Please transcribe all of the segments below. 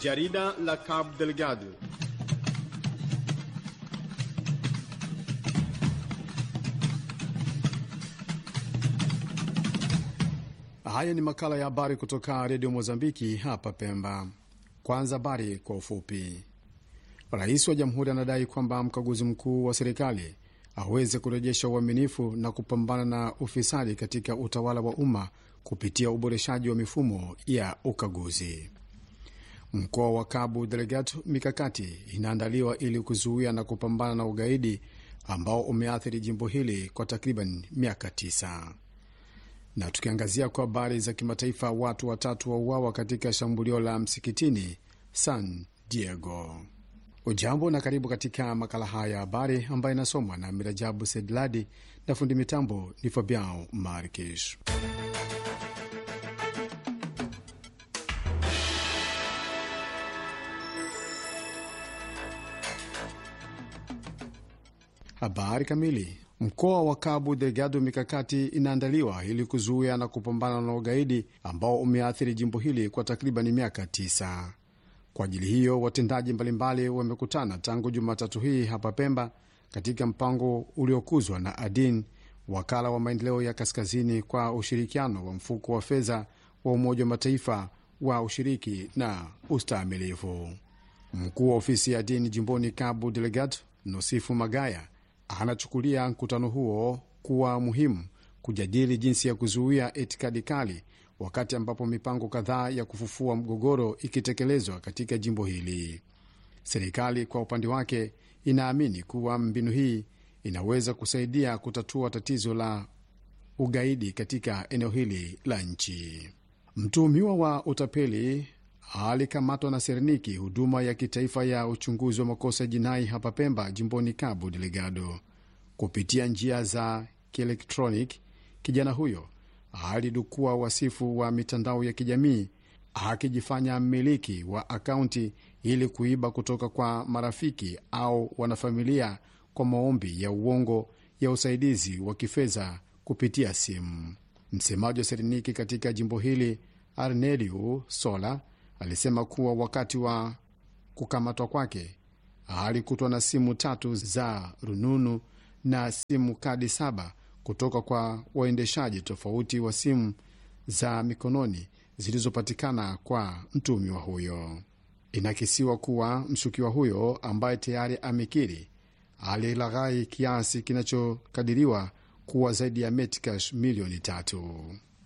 Jarida la Cabo Delgado. Haya ni makala ya habari kutoka redio Mozambiki hapa Pemba. Kwanza habari kwa ufupi. Rais wa jamhuri anadai kwamba mkaguzi mkuu wa serikali aweze kurejesha uaminifu na kupambana na ufisadi katika utawala wa umma kupitia uboreshaji wa mifumo ya ukaguzi. Mkoa wa Cabo Delgado, mikakati inaandaliwa ili kuzuia na kupambana na ugaidi ambao umeathiri jimbo hili kwa takriban miaka tisa. Na tukiangazia kwa habari za kimataifa, watu watatu wauawa katika shambulio la msikitini San Diego. Ujambo na karibu katika makala haya ya habari ambayo inasomwa na Mirajabu Sedladi na fundi mitambo ni Fabiao Markish. Habari kamili. Mkoa wa Cabo Delgado, mikakati inaandaliwa ili kuzuia na kupambana na ugaidi ambao umeathiri jimbo hili kwa takriban miaka tisa. Kwa ajili hiyo, watendaji mbalimbali wamekutana tangu Jumatatu hii hapa Pemba katika mpango uliokuzwa na ADIN, wakala wa maendeleo ya kaskazini, kwa ushirikiano wa mfuko wa fedha wa Umoja wa Mataifa wa ushiriki na ustaamilivu. Mkuu wa ofisi ya ADIN jimboni Cabo Delgado, Nosifu Magaya, anachukulia mkutano huo kuwa muhimu kujadili jinsi ya kuzuia itikadi kali wakati ambapo mipango kadhaa ya kufufua mgogoro ikitekelezwa katika jimbo hili. Serikali kwa upande wake inaamini kuwa mbinu hii inaweza kusaidia kutatua tatizo la ugaidi katika eneo hili la nchi. Mtuhumiwa wa utapeli alikamatwa na Serniki, huduma ya kitaifa ya uchunguzi wa makosa ya jinai hapa Pemba, jimboni Cabo Delgado. Kupitia njia za kielektronic, kijana huyo alidukua wasifu wa mitandao ya kijamii akijifanya mmiliki wa akaunti ili kuiba kutoka kwa marafiki au wanafamilia kwa maombi ya uongo ya usaidizi wa kifedha kupitia simu. Msemaji wa Serniki katika jimbo hili Arneliu Sola alisema kuwa wakati wa kukamatwa kwake alikutwa na simu tatu za rununu na simu kadi saba kutoka kwa waendeshaji tofauti wa simu za mikononi zilizopatikana kwa mtuhumiwa huyo. Inakisiwa kuwa mshukiwa huyo ambaye tayari amekiri alilaghai kiasi kinachokadiriwa kuwa zaidi ya metcash milioni tatu.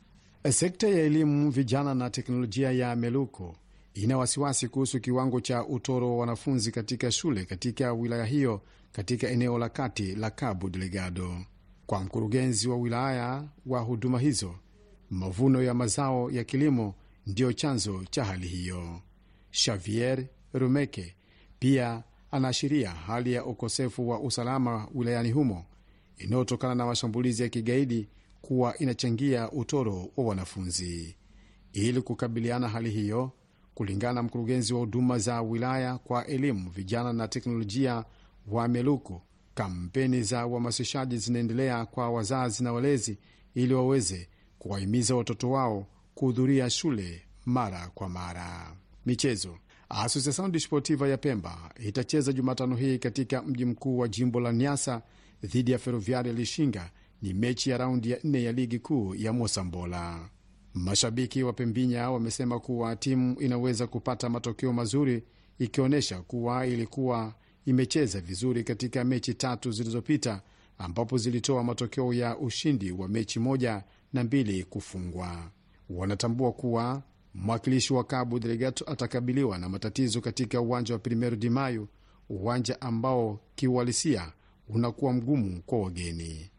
Sekta ya elimu, vijana na teknolojia ya Meluko ina wasiwasi kuhusu kiwango cha utoro wa wanafunzi katika shule katika wilaya hiyo katika eneo la kati la Cabo Delgado. Kwa mkurugenzi wa wilaya wa huduma hizo, mavuno ya mazao ya kilimo ndiyo chanzo cha hali hiyo. Xavier Rumeke pia anaashiria hali ya ukosefu wa usalama wilayani humo inayotokana na mashambulizi ya kigaidi kuwa inachangia utoro wa wanafunzi. Ili kukabiliana hali hiyo, kulingana na mkurugenzi wa huduma za wilaya kwa elimu, vijana na teknolojia wa Meluku, kampeni za uhamasishaji zinaendelea kwa wazazi na walezi ili waweze kuwahimiza watoto wao kuhudhuria shule mara kwa mara. Michezo. Asociação Desportiva ya Pemba itacheza Jumatano hii katika mji mkuu wa jimbo la Niasa dhidi ya Ferroviaria Lishinga. Ni mechi ya raundi ya nne ya ligi kuu ya Mosambola. Mashabiki wa Pembinya wamesema kuwa timu inaweza kupata matokeo mazuri ikionyesha kuwa ilikuwa imecheza vizuri katika mechi tatu zilizopita ambapo zilitoa matokeo ya ushindi wa mechi moja na mbili kufungwa. Wanatambua kuwa mwakilishi wa Cabo Delgado atakabiliwa na matatizo katika uwanja wa Primero de Mayo, uwanja ambao kiuhalisia unakuwa mgumu kwa wageni.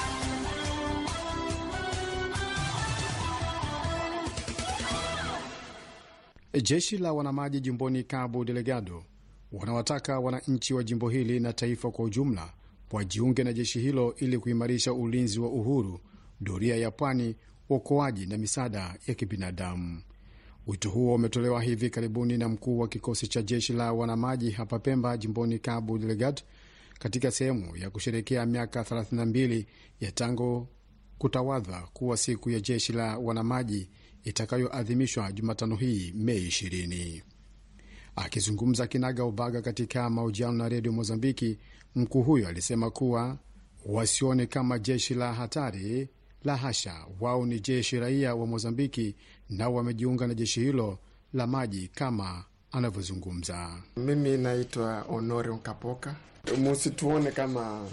Jeshi la wanamaji jimboni Cabo Delgado wanawataka wananchi wa jimbo hili na taifa kwa ujumla wajiunge na jeshi hilo ili kuimarisha ulinzi wa uhuru, doria ya pwani, uokoaji na misaada ya kibinadamu. Wito huo umetolewa hivi karibuni na mkuu wa kikosi cha jeshi la wanamaji hapa Pemba, jimboni Cabo Delgado, katika sehemu ya kusherekea miaka 32 ya tangu kutawadha kuwa siku ya jeshi la wanamaji itakayoadhimishwa Jumatano hii Mei 20. Akizungumza kinaga ubaga katika mahojiano na redio Mozambiki, mkuu huyo alisema kuwa wasione kama jeshi la hatari, la hasha, wao ni jeshi raia wa Mozambiki nao wamejiunga na jeshi hilo la maji kama anavyozungumza. Mimi naitwa Honore Nkapoka. Musituone kama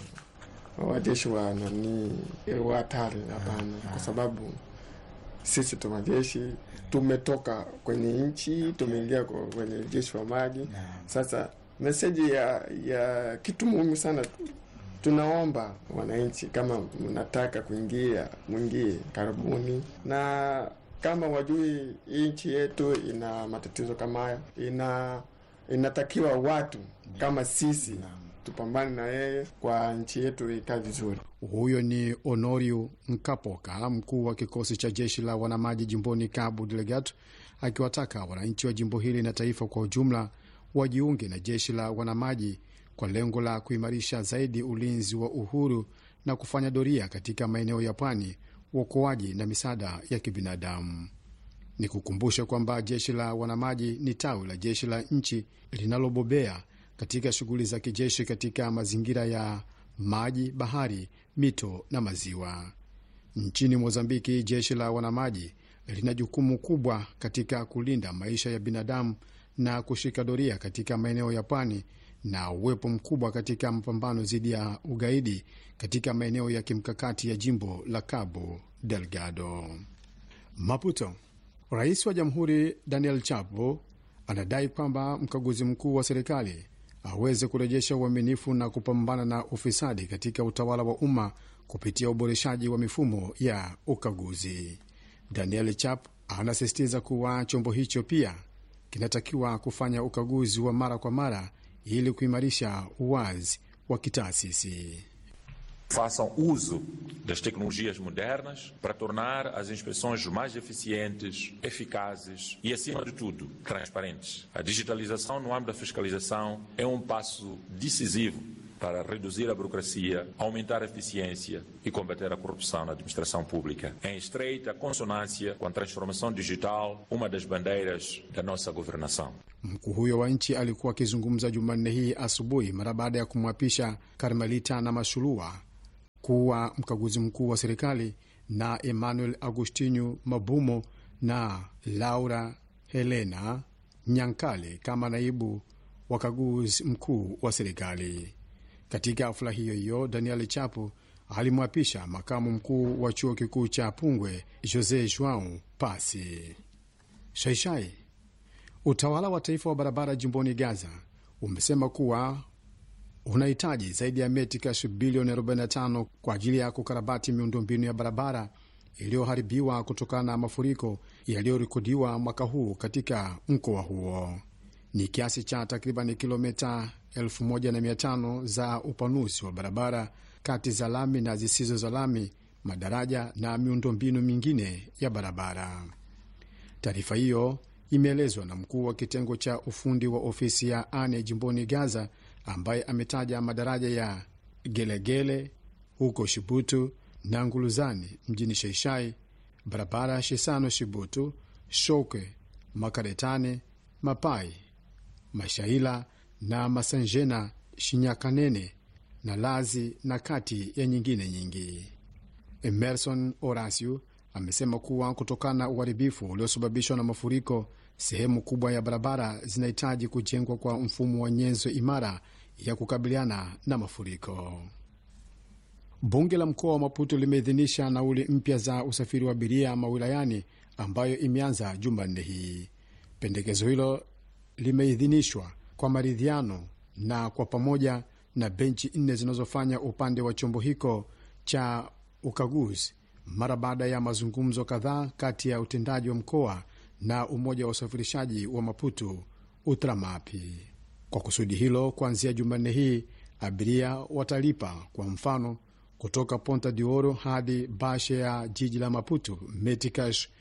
wajeshi wa nani wa hatari, hapana, kwa sababu sisi tu majeshi tumetoka kwenye nchi tumeingia kwenye jeshi wa maji. Sasa meseji ya, ya kitu muhimu sana, tunaomba wananchi, kama mnataka kuingia mwingie, karibuni, na kama wajui nchi yetu ina matatizo kama haya, ina inatakiwa watu kama sisi tupambane na yeye kwa nchi yetu ikae vizuri. Huyo ni Honoriu Nkapoka, mkuu wa kikosi cha jeshi la wanamaji jimboni Cabo Delgado, akiwataka wananchi wa jimbo hili na taifa kwa ujumla wajiunge na jeshi la wanamaji kwa lengo la kuimarisha zaidi ulinzi wa uhuru na kufanya doria katika maeneo ya pwani, uokoaji na misaada ya kibinadamu. Ni kukumbusha kwamba jeshi la wanamaji ni tawi la jeshi la nchi linalobobea katika shughuli za kijeshi katika mazingira ya maji, bahari, mito na maziwa. Nchini Mozambiki, jeshi la wanamaji lina jukumu kubwa katika kulinda maisha ya binadamu na kushika doria katika maeneo ya pwani na uwepo mkubwa katika mapambano dhidi ya ugaidi katika maeneo ya kimkakati ya jimbo la Cabo Delgado. Maputo, rais wa jamhuri Daniel Chapo anadai kwamba mkaguzi mkuu wa serikali aweze kurejesha uaminifu na kupambana na ufisadi katika utawala wa umma kupitia uboreshaji wa mifumo ya ukaguzi. Daniel Chap anasisitiza kuwa chombo hicho pia kinatakiwa kufanya ukaguzi wa mara kwa mara ili kuimarisha uwazi wa kitaasisi. Façam uso das tecnologias modernas para tornar as inspeções mais eficientes, eficazes e, acima de tudo, transparentes. A digitalização no âmbito da fiscalização é um passo decisivo para reduzir a burocracia, aumentar a eficiência e combater a corrupção na administração pública. Em estreita consonância com a transformação digital, uma das bandeiras da nossa governação. Mkuu huyo wa nchi alikuwa akizungumza Jumanne hii asubuhi mara baada ya kumwapisha Karmelita na Mashulua kuwa mkaguzi mkuu wa serikali na Emmanuel Agostinho Mabumo na Laura Helena Nyankale kama naibu wakaguzi mkuu wa serikali. Katika hafula hiyo hiyo, Daniel Chapo alimwapisha makamu mkuu wa chuo kikuu cha Pungwe Jose Joao Pasi. Shaishai, utawala wa taifa wa barabara jimboni Gaza umesema kuwa unahitaji zaidi ya metikash bilioni 45 kwa ajili ya kukarabati miundombinu ya barabara iliyoharibiwa kutokana na mafuriko yaliyorekodiwa mwaka huu katika mkoa huo. Ni kiasi cha takriban kilomita 1500 za upanuzi wa barabara kati za lami na zisizo za lami, madaraja na miundombinu mingine ya barabara. Taarifa hiyo imeelezwa na mkuu wa kitengo cha ufundi wa ofisi ya ane jimboni Gaza, ambaye ametaja madaraja ya Gelegele huko Shibutu na Nguluzani mjini Sheishai, barabara ya Shisano Shibutu, Shoke, Makaretane, Mapai, Mashaila na Masanjena, Shinyakanene na Lazi na kati ya nyingine nyingi. Emerson Orasio amesema kuwa kutokana na uharibifu uliosababishwa na mafuriko, sehemu kubwa ya barabara zinahitaji kujengwa kwa mfumo wa nyenzo imara ya kukabiliana na mafuriko. Bunge la mkoa wa Maputo limeidhinisha nauli mpya za usafiri wa abiria mawilayani ambayo imeanza Jumanne hii. Pendekezo hilo limeidhinishwa kwa maridhiano na kwa pamoja na benchi nne zinazofanya upande wa chombo hicho cha ukaguzi mara baada ya mazungumzo kadhaa kati ya utendaji wa mkoa na umoja wa usafirishaji wa Maputo Utramapi. Kwa kusudi hilo, kuanzia Jumanne hii abiria watalipa kwa mfano kutoka Ponta de Oro hadi bashe ya jiji la Maputo metikash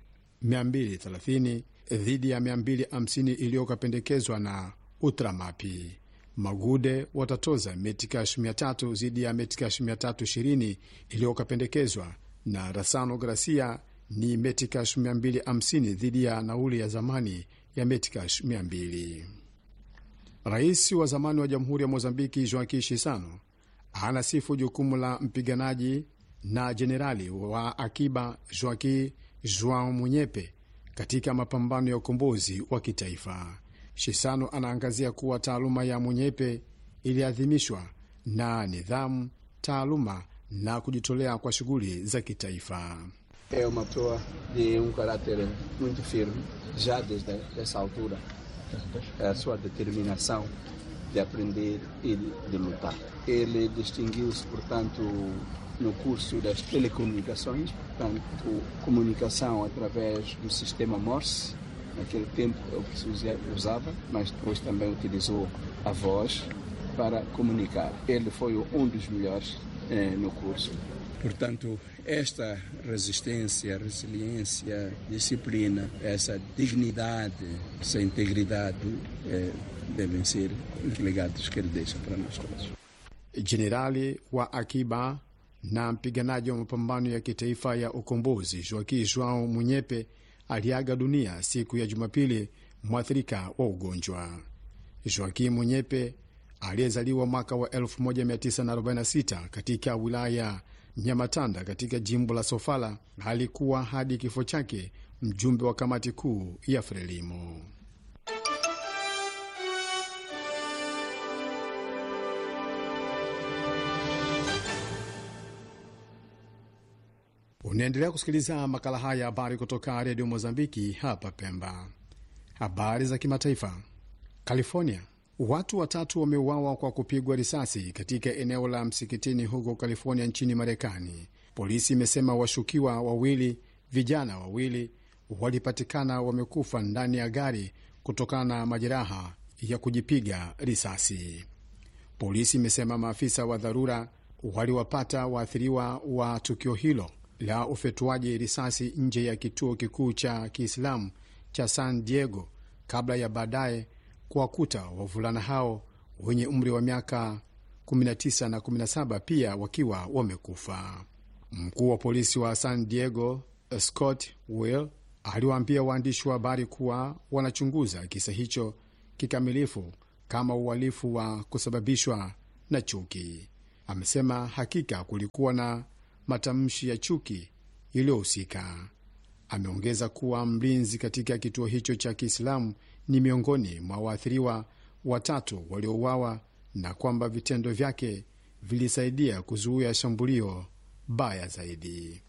230 dhidi ya 250 iliyokapendekezwa na Utramapi. Magude watatoza metikash 300 dhidi ya metikash 320 iliyokapendekezwa na Rasano Gracia ni Metcash 250 dhidi ya nauli ya zamani ya Metcash 200. Rais wa zamani wa jamhuri ya Mozambiki Joaquim Chissano anasifu jukumu la mpiganaji na jenerali wa akiba Joaquim Joao Munyepe katika mapambano ya ukombozi wa kitaifa. Shisano anaangazia kuwa taaluma ya Munyepe iliadhimishwa na nidhamu, taaluma na kujitolea kwa shughuli za kitaifa. É uma pessoa de um caráter muito firme, já desde essa altura. A sua determinação de aprender e de lutar. Ele distinguiu-se, portanto, no curso das telecomunicações, portanto, comunicação através do sistema Morse. Naquele tempo é o que se usava, mas depois também utilizou a voz para comunicar. Ele foi um dos melhores eh, no curso. Portanto, esta resistência, resiliência, disciplina, essa dignidade, essa integridade eh, devem ser os legados que ele deixa para nós todos. Jenerali wa akiba na mpiganaji wa mapambano ya kitaifa ya ukombozi Joaquim Joao Munyepe aliaga dunia siku ya Jumapili, mwathirika wa ugonjwa. Joaquim Munyepe aliyezaliwa mwaka wa 1946 katika wilaya Nyamatanda katika jimbo la Sofala alikuwa hadi kifo chake mjumbe wa kamati kuu ya Frelimo. Unaendelea kusikiliza makala haya ya habari kutoka redio Mozambiki hapa Pemba. Habari za kimataifa. California, watu watatu wameuawa kwa kupigwa risasi katika eneo la msikitini huko California nchini Marekani. Polisi imesema washukiwa wawili, vijana wawili, walipatikana wamekufa ndani ya gari kutokana na majeraha ya kujipiga risasi. Polisi imesema maafisa wa dharura waliwapata waathiriwa wa tukio hilo la ufetuaji risasi nje ya kituo kikuu cha Kiislamu cha San Diego kabla ya baadaye kuwakuta wavulana hao wenye umri wa miaka 19 na 17 pia wakiwa wamekufa. Mkuu wa polisi wa San Diego Scott Will aliwaambia waandishi wa habari kuwa wanachunguza kisa hicho kikamilifu kama uhalifu wa kusababishwa na chuki. Amesema hakika kulikuwa na matamshi ya chuki iliyohusika. Ameongeza kuwa mlinzi katika kituo hicho cha Kiislamu ni miongoni mwa waathiriwa watatu waliouawa na kwamba vitendo vyake vilisaidia kuzuia shambulio baya zaidi.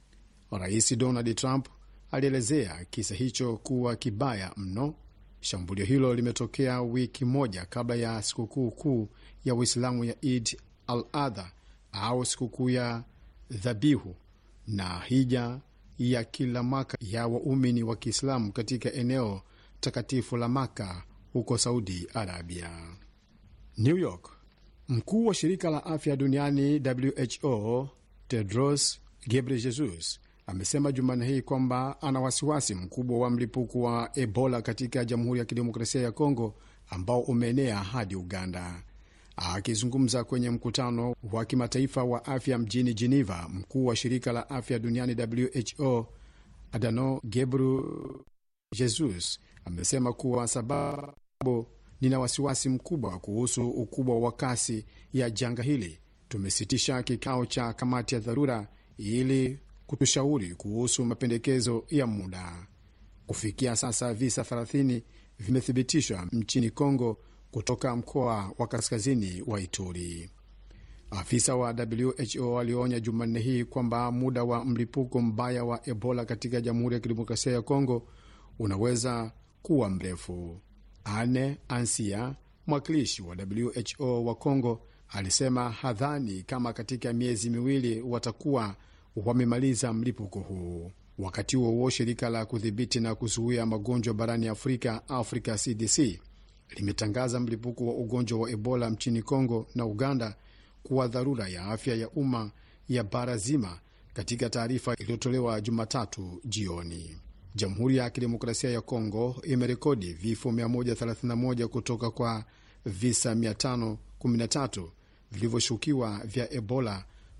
Rais Donald Trump alielezea kisa hicho kuwa kibaya mno. Shambulio hilo limetokea wiki moja kabla ya sikukuu kuu ya Uislamu ya Id al Adha au sikukuu ya dhabihu na hija ya kila mwaka ya waumini wa Kiislamu katika eneo takatifu la Maka huko Saudi Arabia. New York, mkuu wa shirika la afya duniani WHO Tedros Ghebreyesus amesema Jumanne hii kwamba ana wasiwasi mkubwa wa mlipuko wa Ebola katika Jamhuri ya Kidemokrasia ya Kongo ambao umeenea hadi Uganda. Akizungumza kwenye mkutano wa kimataifa wa afya mjini Geneva, mkuu wa shirika la afya duniani WHO Adano Gebru Jesus amesema kuwa sababu, nina wasiwasi mkubwa kuhusu ukubwa wa kasi ya janga hili. Tumesitisha kikao cha kamati ya dharura ili kutushauri kuhusu mapendekezo ya muda. Kufikia sasa visa 30 vimethibitishwa nchini Kongo kutoka mkoa wa kaskazini wa Ituri. Afisa wa WHO alionya Jumanne hii kwamba muda wa mlipuko mbaya wa Ebola katika Jamhuri ya Kidemokrasia ya Kongo unaweza kuwa mrefu. Ane Ansia, mwakilishi wa WHO wa Kongo, alisema hadhani kama katika miezi miwili watakuwa wamemaliza mlipuko huu. Wakati huo huo, shirika la kudhibiti na kuzuia magonjwa barani Afrika, Africa CDC, limetangaza mlipuko wa ugonjwa wa Ebola nchini Kongo na Uganda kuwa dharura ya afya ya umma ya bara zima, katika taarifa iliyotolewa Jumatatu jioni. Jamhuri ya Kidemokrasia ya Kongo imerekodi vifo 131 kutoka kwa visa 513 vilivyoshukiwa vya Ebola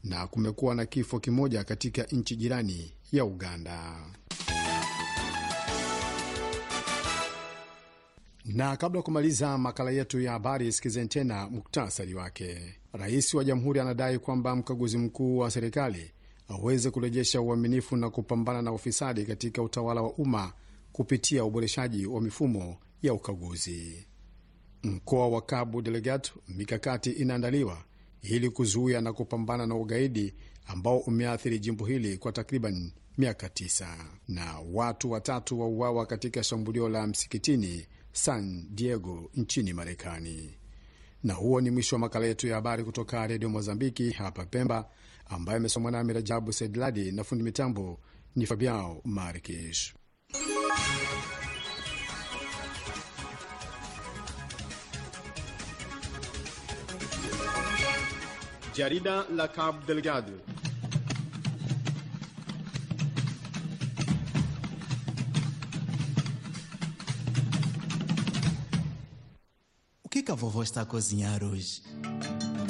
na kumekuwa na kifo kimoja katika nchi jirani ya Uganda. Na kabla ya kumaliza makala yetu ya habari, sikizeni tena muktasari wake. Rais wa jamhuri anadai kwamba mkaguzi mkuu wa serikali aweze kurejesha uaminifu na kupambana na ufisadi katika utawala wa umma kupitia uboreshaji wa mifumo ya ukaguzi. Mkoa wa Cabo Delgado, mikakati inaandaliwa ili kuzuia na kupambana na ugaidi ambao umeathiri jimbo hili kwa takriban miaka tisa. Na watu watatu wauawa katika shambulio la msikitini San Diego nchini Marekani. Na huo ni mwisho wa makala yetu ya habari kutoka redio Mozambiki hapa Pemba, ambayo amesomwa nami Rajabu Saidladi na fundi mitambo ni Fabiao Markish. Jarida la Cabo Delgado. O que, que a vovó está a cozinhar hoje?